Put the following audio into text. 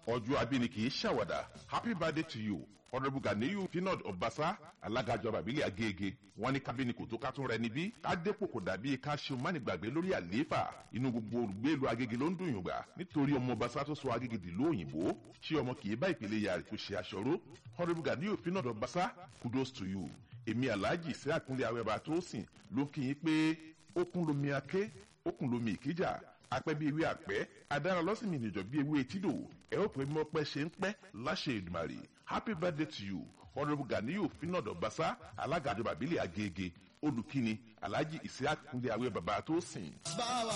ọjọ́ abíni kì í ṣàwàdà happy birthday to you honourable ganiyu finod ọbaṣá alága ìjọba ìbílẹ̀ agége wọn ní kábíni kò tó ká tún rẹ níbí ká dépò kò dàbí ká ṣe mánigbàgbé lórí àlééfà inú gbogbo olùgbé ìlú agége ló ń dùn yùngbà nítorí ọmọ ọbaṣá tó sọ agége dìlú òyìnbó ṣé ọmọ kì í bá ìpele yàrá kó ṣe aṣọró honourable ganiyu finod ọbaṣá kudos to you èmi alhaji sí àkúnlé awẹ́bà tó sìn ló kí yín pé ó kún lomi aké ó kún lomi ìkíjà apẹ́ bí ewé àpẹ́ adára lọ́sìn mi nìjọ bí ewé etídò ẹ ó pè mọ́ pẹ́ ṣe ń pẹ́ láṣẹ ìdùmàrè happy birthday to you honourable ganiyu finado basa alága àjọba àbílẹ̀ agége olùkíni alhaji isiaq kúnlé awẹ́ bàbá tó sìn. báwa